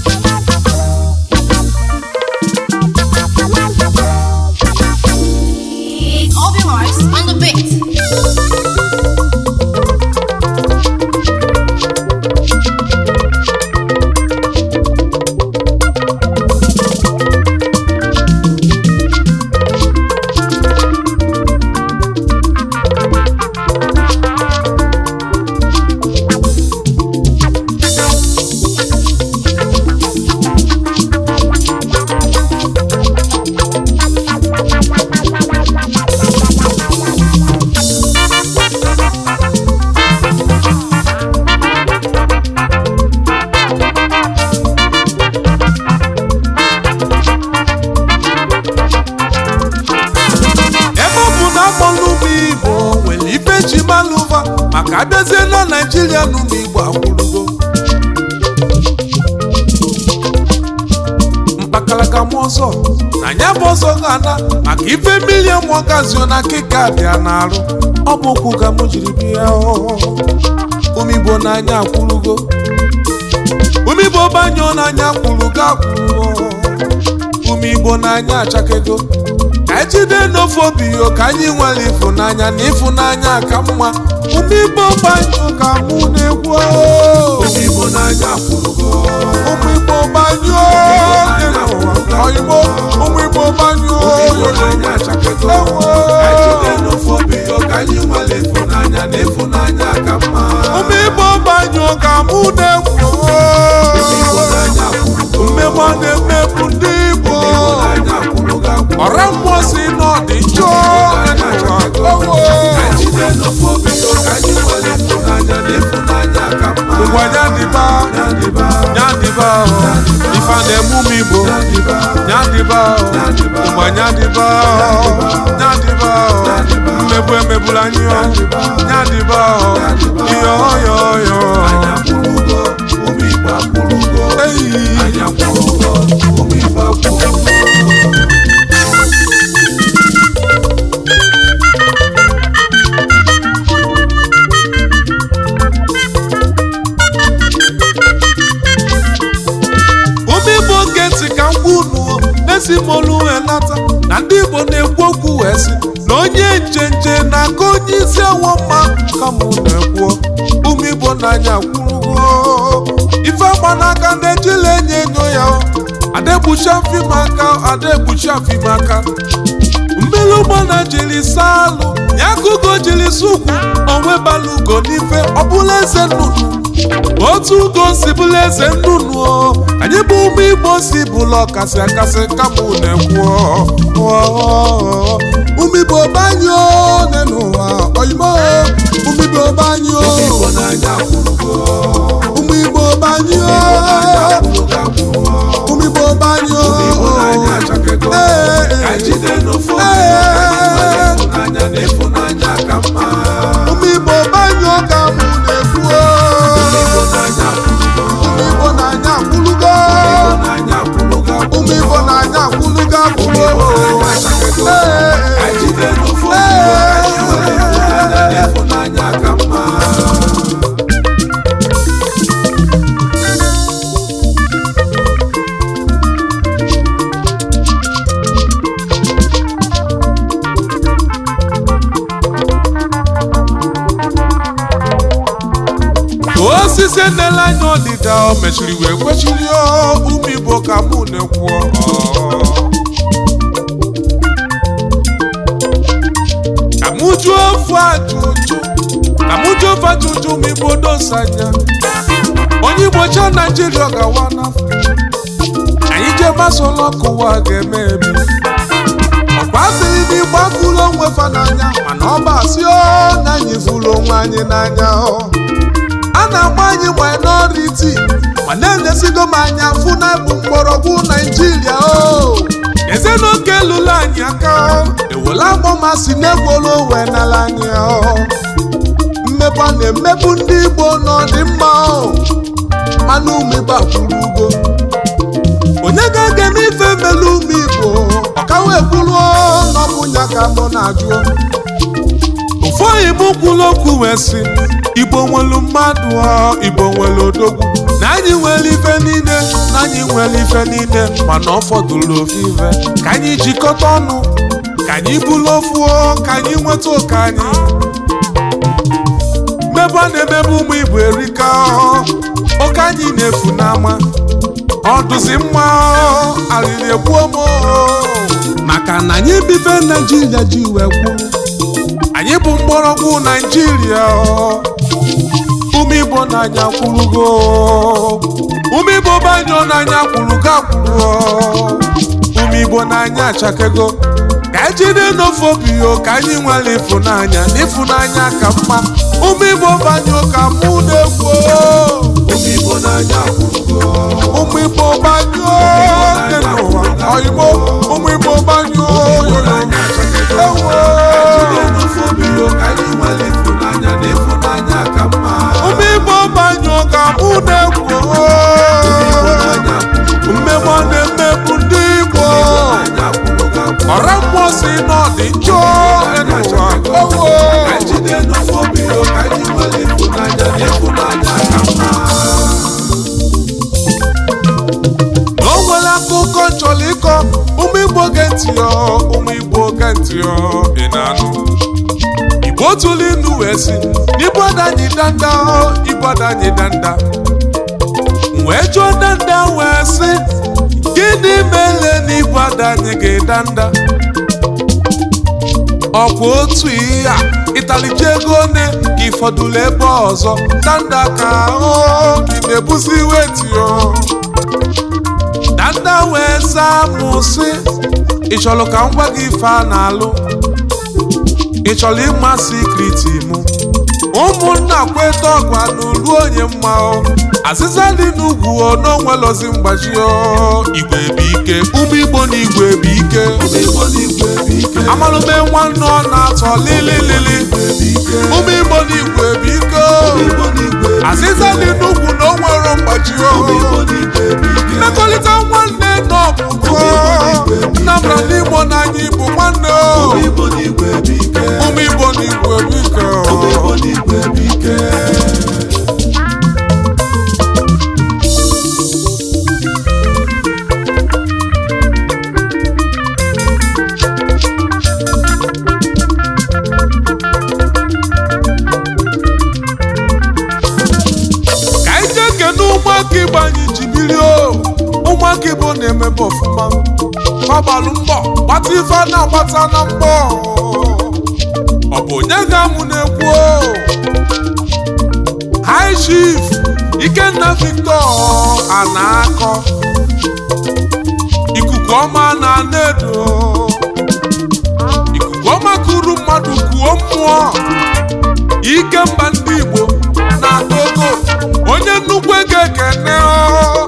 It's Obi Mars on the beat. ebe ọ bụ na akpọlụ ụmụ igbo nwere ife ji malụva maka abịazie na naijiria na ụmụ igbo akwụrụgo mkpakalaka m ọzọ na ya bụ ọzọ ga-ana maka ife milion mụọgazio na kika bịa na-arụ ọ bụ okwu ka m jiri bịa ụmụ igbo n'anya akwụrụgo ụmụ igbo banyụọ n'anya kwụrụgo akwụrụ ụmụ igbo n'anya achakego ka anyị jide n'ofe obi yo ka anyị nwere ịfụnanya na ịfụnanya ka mma ụmụ igbo gbanyụ ka mụ na-ekwu ụmụ igbo n'anya akwụrụgo ụmụ igbo gbanyụ oyigbo ụmụ igbo gbanyụ ụmụ igbo gbanyụ ka mụ na-ekwu mmegbu na-emegbu ndị igbo ọra mmụọ si n'ọdị njọ ngwa nyadịba nyadịba ife na-eme ụmụ igbo nyadịba ngwa nyadịba nyadịba mmegbu emegbula anyị nyadịba ihe ọyọ ọyọ eyi ụmụ igbo oge ntị ka m gwa unu na-esi m olu wee nata na ndị igbo na-ekwu okwu wee sị na onye njenje na-aka onye isi awọ mma ka mụ na-ekwuo ụmụ igbo n'anya kwurugo ife agba n'aka na-ejila enyo enyo ya o. adegbuchi afim aka adegbuchi afim aka mmiri ụgbọ na jiri saa alụ ya ka ugo jiri sụ ukwu onwe bala ugo n'ife ọbụla eze nnụnụ otu ugo si bụla eze nnụnụ o anyị bụ ụmụ igbo si bụla ọkasị akasị kamụ na-ekwu o. ụmụ igbo banyụ n'ụwa oyimo ụmụ igbo banyụ ụmụ igbo banyụ ụmụ igbo banyụ ụmụ igbo banyụ ka mụ na-ekwu o. ụmụ igbo na-anya akwụlugo ụmụ igbo na-anya akwụlugo akwụlugo osisi nele anya ọdịda o mechiri wee kwechiri o, ụmụ igbo ka mụ na-ekwu ka mụ jụọ ofu ajụjụ ka mụ jụọ ofu ajụjụ ụmụ igbo dosanya onye igbo cha naijiria ọ gawa n'afọ anyị jee masola ọkụ ụwa ga-eme ebi ọkwa asịrị na igbo afụla onwe fa n'anya mana ọ bụ asị o na anyị fụrụ onwe anyị n'anya o a na-agba anyị minority ma na-enyesigo m anya fụ na bụ mgbọrọgwụ naijiria o ezenụka elula anyị aka o ewela agbọmasị na-egwolo wee nala anyị o mmebe a na-emebu ndị igbo n'ọdịmma o mana ụmụ igbo akwụrụ ugo onye ga-ege m ife melu ụmụ igbo ọkawa ekwuruo n'ọbụnya ka mụ na-ajụ ofu oyibo kwuru okwu wee sị igbo nwelu mmadụ ọ igbo nwere odogwu na anyị nwere ife niile na anyị nwere ife niile mana ọ fọdụrụ ofu ife ka anyị jikọta ọnụ ka anyị bụrụ ofu o, ka anyị nweta oke anyị mmebe a na-emebe ụmụ igbo erika o, oke anyị na-efu n'ama ọ dụzi mma o, alịrị egbuo m o. maka na anyị bibe naijiria ji wee kwuru anyị bụ mgbọrọgwụ naijiria o. ụmụ igbo n'anya kwurugo ụmụ igbo banyụ n'anya kwurugo akwụrụ ụmụ igbo n'anya achakego ka ejide n'ofe obi o ka anyị nwere ịfụnanya n'ịfụnanya ka mma ụmụ igbo banyụ ka mụ na-ekwu ụmụ igbo n'anya kwurugo ụmụ igbo banyụ dị n'ụwa oyigbo ụmụ igbo banyụ ụmụ igbo banyụ ka mụ na-ekwu mmemme ọ na-emegbu ndị igbo ọra mmụọ si n'ọdị njọ n'ụwa owo na o nwere akụkọ nchọrọ ịkọ ụmụ igbo ge ntị ọ ụmụ igbo ge ntị ọ ị na-anụ igbo tụrụ inu wee si n'igbo adanyị danda ọ igbo adanyị danda wee jụọ danda wee sị gịnị mere n'igbo adanyị ga-edanda ọkwa otu ihe a ịtalije ego one ka ịfọdụrụ ebe ọzọ danda ka ahụ gị na-ebuzi weti o danda wee zaa mụ sị ị chọrọ ka m gwa gị ife a na-alụ ị chọrọ ịma sikriti mụ ụmụnna kweta ọgwa n'uru onye mma o azịza dị n'ugwu o n'onwelozi mgbaji o igwe bụ ike ụmụ igbo na igwe bụ ike amalụme nwanne ọ na-atọ lililili ụmụ igbo na igwe bụ ike o azịza dị n'ugwu na o nwere mgbaji o mmekọrịta nwanne na ọbụkọ nnabra n'igbo na anyị bụ nwanne o ụmụ igbo na igwe bụ ike o ka anyị jee kene ụmụaka igbo anyị ji biri o ụmụaka igbo na-emebe ọfụma fagbalụ mbọ gbata ife a na-agbata na mbọ ọ bụ onye ga-amụ na-ekwu o high chief ikenna victor a na-akọ ikuku ọma na anedo ikuku ọma kuru mmadụ kuo mmụọ ike mba ndị igbo na-atogo onye nnukwu ego ekene o.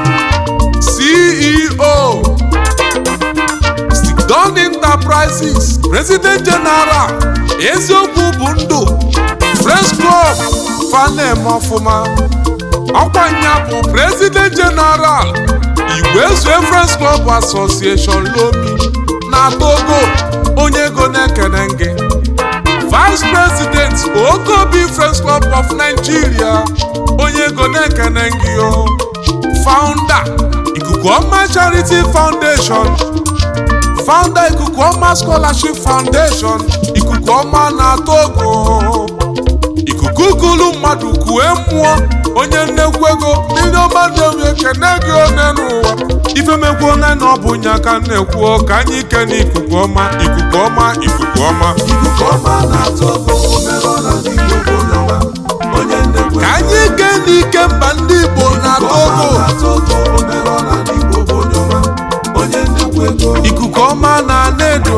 ceo Sidon Enterprises President General eziokwu bụ ndụ Friends Club fanem ọfụma ọkwanya bụ President General Igbo Ezue Friends Club Association Lomi na Togo onye ego na-ekene gị Vice President Okobi Friends Club of Nigeria onye ego na-ekene gị o Founder Ikuku Ọma Charity Foundation Founder Ikuku Ọma Scholarship Foundation Ikuku Ọma na Togo ikuku kulu mmadụ kue mmụọ onye nnekwu ego mmiri ọma na-enwe ekene gị one n'ụwa ifemekwu one na ọ bụ nya ka nnekwu ka anyị kene ikuku ọma ikuku ọma ikuku ọma ka anyị kene ike mba ndị Igbo na Togo ikuku ọma na Nedo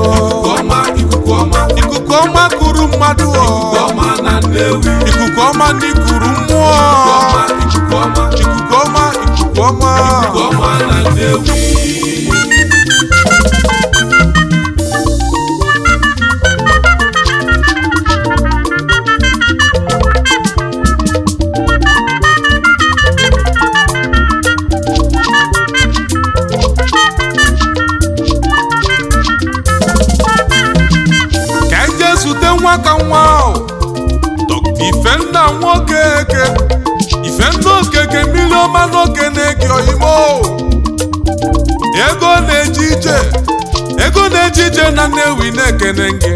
ikuku ọma kuru mmadụ ọ ikuku ọma ndị kuru mmụọ ikuku ọma ikuku ọma ka anyị jee zute nwa ka nwa ahụ Dr. Ifenna nwoke eke Ifenna okeke mmiri ọma ọma n'okene gị oyimo ego na-eje ije ego na-eje ije na Nnewi na-ekene gị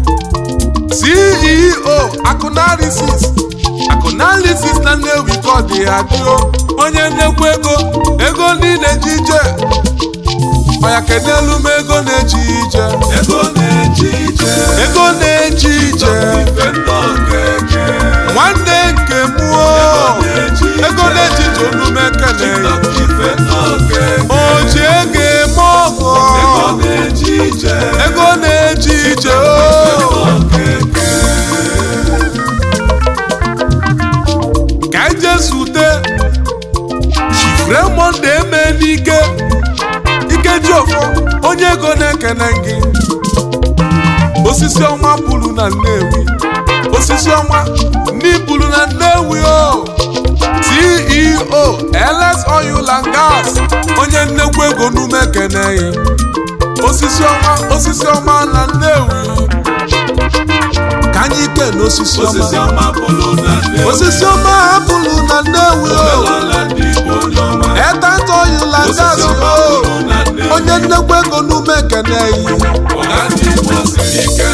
CEO Akụnalisis Akụnalisis na Nnewi ka ọ dị ya dịo onye nnekwu ego ego niile ji ije ọya kenelu m ego na-eji ije ego na-eji ije ego na-eji ije ife ndị okeke nwanne nke mụọ ego na-eji ije onume ekele ya ife ndị okeke o ji ego eme ọgọ ego na-eji ije ego na-eji ije o okeke ka anyị jee zute Chief Raymond Emenike Ikejiofọ onye ego na-ekene gị osisi ọnwa pụrụ na Nnewi osisi ọnwa n'ipụrụ na Nnewi o CEO LS Oil and Gas onye nnekwu ego n'ume ekeneghị osisi ọnwa osisi ọma na Nnewi ka anyị kee n'osisi osisi ọma ọma pụrụ na nne osisi ọma hapụrụ na Nnewi o omenala ndị Igbo onye ọma Etant Oil and Gas osisi ọma o pụrụ na nne onye nnekwu ego n'ume ekeneghị ọga ndị Igbo siri ike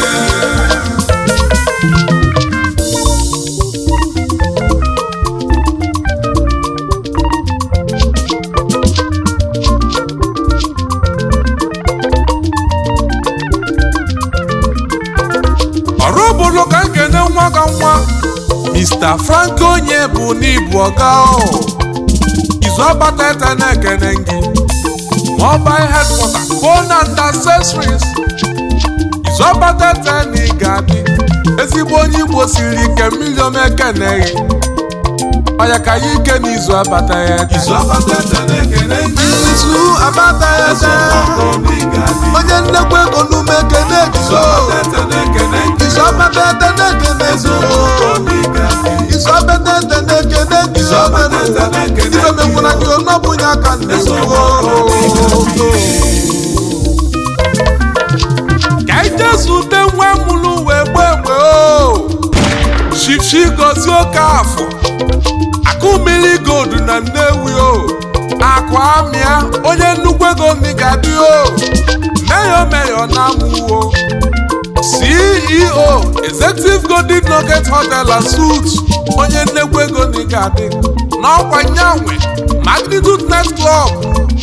ọrụ obodo ka nkene nwa ka nwa Mr. Frank onye bụ n'ibu ọga o izu ọbata ete na-ekene gị mobile headquarter phone and accessories izu ọbata ete na ị ga-adị ezigbo onye Igbo siri ike milion ekeneghị ọya ka ya ike n'izu abata ya ete izu abata ete na-ekene ndị izu abata ya eze ete ọgbakọ ndị ga-adị onye nnekwu ego n'ume ekene izu gizo abata ete na-ekene ndị izu ọbata ete na-ekene eze gizo ọgbakọ ndị ga-adị izu ọbata ete na-ekene gizo ọbata ete na-ekene ife menwụra gị ọnọbụnye aka nnekwu ka anyị jee zute nwa mụrụ wee gbee egbe o shifshi gozi oke afọ akụ mmiri gold na Nnewi o akụ amịa onye nnukwu ego ndị ga-adị o meyo meyo na amụwo CEO Executive Golden Nugget Hotel and Suites onye nnekwu ego ndị ga-adị n'ọkwa nyanwe Magnitude Night Club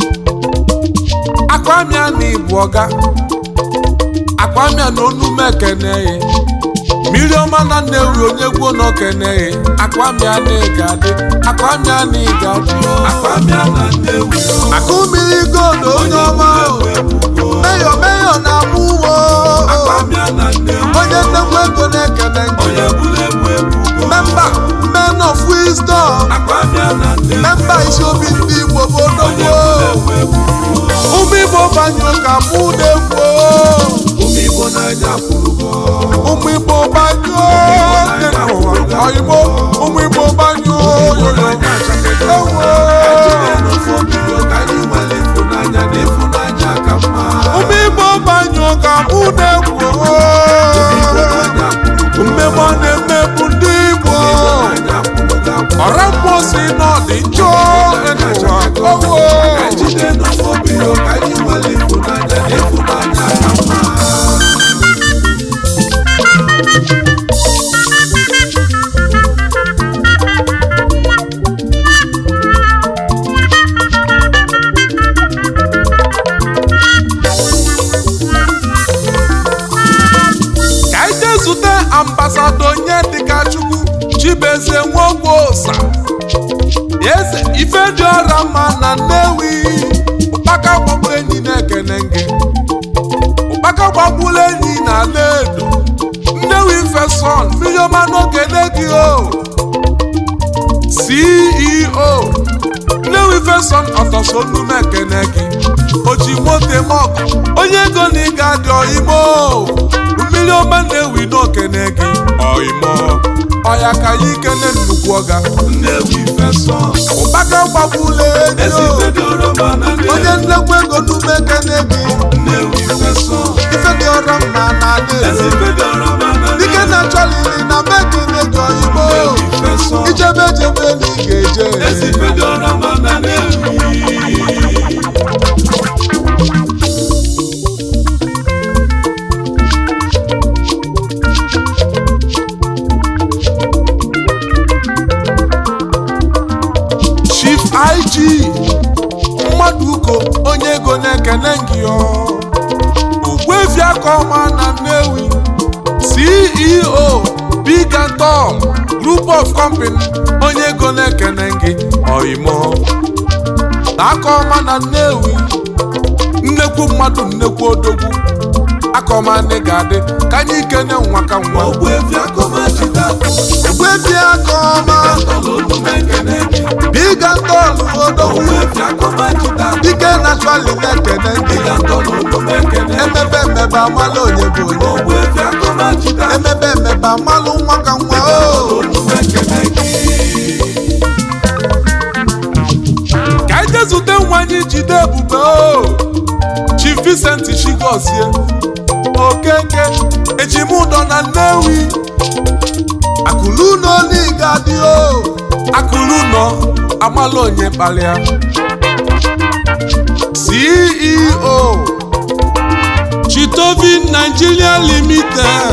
akwamia na ibu ọga akwamia na onume ekeneghị mmiri ọma na Nnewi onye gwuo na okeneghị akwamia na ị ga-adị akwamia na ị ga-adị o. akpamịa na Nnewi akụ mmiri gold onye ọma o. meyo meyo na amụ uwo akpamịa na Nnewi onye nnekwu ego na-ekene onye gị bụrụ ebu ebugo memba men of wisdom akpamịa na Nnewi memba isi obi ndị Igbo bụ onye odogwo bụrụ ebu ebugo ụmụ Igbo banyụ ka mụ na-ekwu ụmụ Igbo n'anya kwurugo ụmụ Igbo banyụ dị n'ụwa oyigbo ụmụ Igbo banyụ yoyo n'anya achakedo ewo ejide n'ofe obido ka anyị nwere ịfụnanya na ịfụnanya ka mma ụmụ Igbo banyụ ka mụ na-ekwu Igbo n'anya kwurugo mmemme ọ na-emegbu ndị Igbo n'anya kwurugo akwa ọra mmụọ si n'ọdị njọ dị n'ụwa owo ejide n'ofe obido ka anyị nwere ịfụnanya na ịfụnanya ka mma ka anyị jee zute ambasado onye dịka chukwu chibueze nwogwosa eze ife dị ọra mma na nnewi ụkpaka gbagburu enyi na-ekene gị ụkpaka gbagburu enyi na ala edo nnewi feson miliọma n'okene gị o ceo nnewi feson ọtọsolume ekene gị oji moto mọgụ onye ego na ị ga-adị ọyimo mmiri ọma na-ewi n'okene gị ọyimo ọya ka ya ikene nnukwu ọga Nnewi fesọn ụkpaka gbagbula ego ezite dị oroma na onye nnekwu ego n'ume ekene gị Nnewi fesọn ife dị ọrọ mma na ala edo ezite dị oroma na dike na-achọlili na mekene gị ọyimo Nnewi fesọn ijebe ejebe na ị ga-eje ezite dị oroma na chief ig mmadụ uko onye ego na-ekene gị ogbuefi aka ọma na nnewi ceo big and tall group of company onye ego na-ekene gị oimo aka ọma na nnewi nnekwu mmadụ nnekwu odogwu aka ọma ndị ga-adị ka anyị kene nwa ka nwa Ogbuefi akọmachita ogbuefi aka ọma tọrọ onume ekene gị big and tall odogwu Ogbuefi akọmachita dike naturally na-ekene gị ịga tọrọ onume ekene gị emebe emebe amala onye bụ onye Ogbuefi akọmachita emebe emebe amalụ nwa ka nwa o onume ekene gị ka anyị jee zute nwa anyị jide ebube o chi Vincent Chigozie okeke ejimụdọ na nnewi akụlụnọ n'iga dị o akụlụnọ amala onye kpalịa ceo chitovin nigeria limited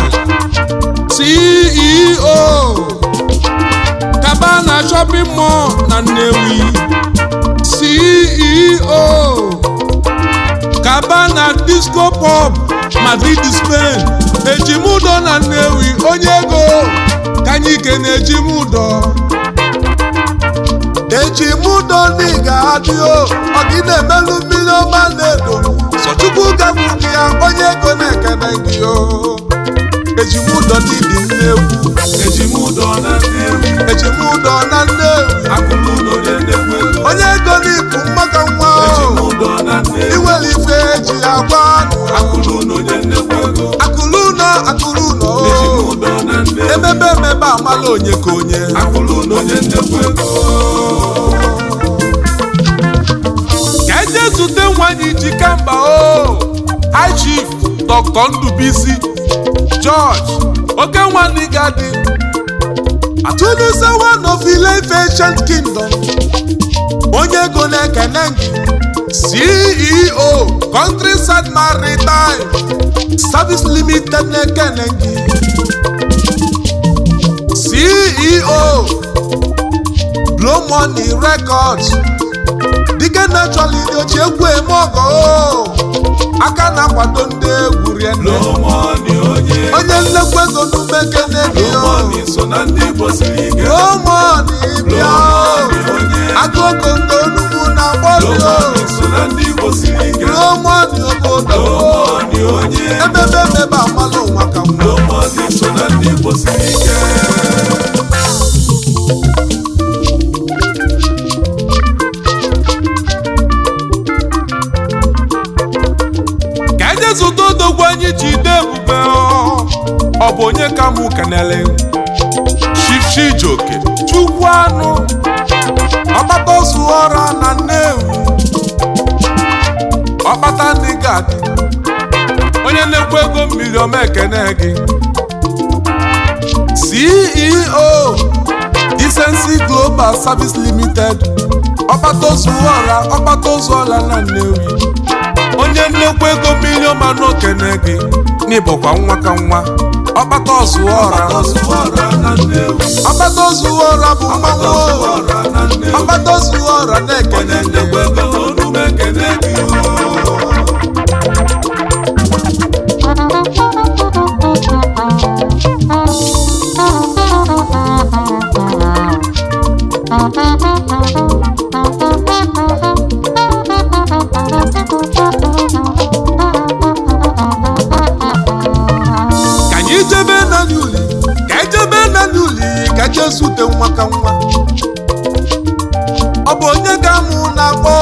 ceo kabana shopping mall na nnewi ceo kabana disco pub madrid spain ejimudo na nnewi onye ego ka anyị kene ejimudo ejimudo n'iga adịo ọgị na-emelụ mmiri ọma na-edo sọchukwu gagwu gị ya onye ego na-ekene gị o ejimudo n'idi nnekwu Ejimụdọ na Nnewi ejimudo na nnewi akụrụ ụlọ na-enekwu ego onye ego n'ibu mgbaka nwa o Ejimụdọ na Nnewi iwere ife eji agwa anụ akụrụ ụlọ na-enekwu ego akụrụ ụlọ akụrụ ụlọ o Ejimụdọ na Nnewi emebe emebe amala onye ka onye akụrụ ụlọ na-enekwu ego ka eje zute nwanyị ji kamba o high chief dr ndubisi george oke nwanne gadi atụlụse one of Ile-Ife ancient kingdom onye ego na-ekene gị ceo countryside maritime service limited na-ekene gị ceo blow money records dike naturally dị ochie egwu eme ọgọ o. aka na-akwado ndị egwu rienne Lomoni onye onye nnekwu ego n'ume kene gị o Lomoni so na ndị Igbo siri ike romoni bịa o Lomoni onye aka okongo onugbu na agbọbi o Lomoni so na ndị Igbo siri ike romoni obodo o Lomoni onye emebe emebe amala ụwa ka nwa Lomoni so na ndị Igbo siri ike ka eje zụta odogwu anyị ji ide ebube ọ ọ bụ onye ka mụ kenele Chief Chijioke chukwu anụ ọkpata ozu ọra na nnewi ọkpata ndị gadi onye na-ekwu ego mmiri ọma ekene gị CEO Decency Global Service Limited ọkpata ozu ọra ọkpata ozu ọra na nnewi onye nnekwu ego milion ma n'okene gị n'ịbụkwa nwa ka nwa ọkpata ozu ọra Ọzụwara na Nnewi ọkpata ozu ọra bụ mmanwụ Ọzụwara na Nnewi ọkpata ozu ọra na-ekene Onye gị ndekwa ego onume ekene gị o ka anyị jebe naanị uli ka anyị jebe naanị uli ka anyị jee zute nwa ka nwa ọ bụ onye ga-amụ na-akpọ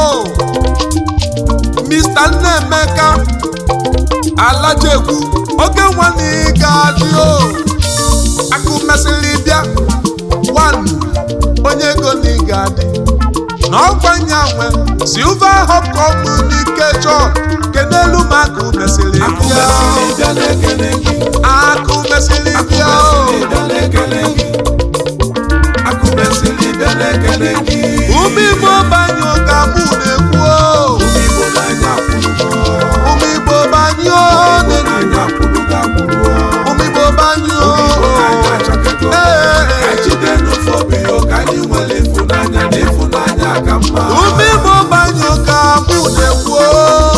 Mr. Nnaemeka Alajekwu oge nwanne ga-adị o akụ mesịrị bịa one onye ego na ị ga-adị na ọkwa nyanwe Silver Hub Communication kenelu m akụ mesịrị Akụ bịa mesịrị bịa na-ekele gị akụ mesịrị Akụ bịa o mesịrị bịa na-ekele gị Akụ mesịrị bịa na-ekele gị ụmụ igbo banyụ ka mụ na-ekwu o Igbo n'anya kwụrụ ụmụ igbo banyụ Igbo n'anya kwụrụ gị akwụrụ ụmụ igbo banyụ Igbo n'anya achọkego Ee, Ka anyị jide n'ofe obi ya ka anyị nwere ịfụnanya na ịfụnanya ka mma ume igbo banyụ ka mụ na-ekwu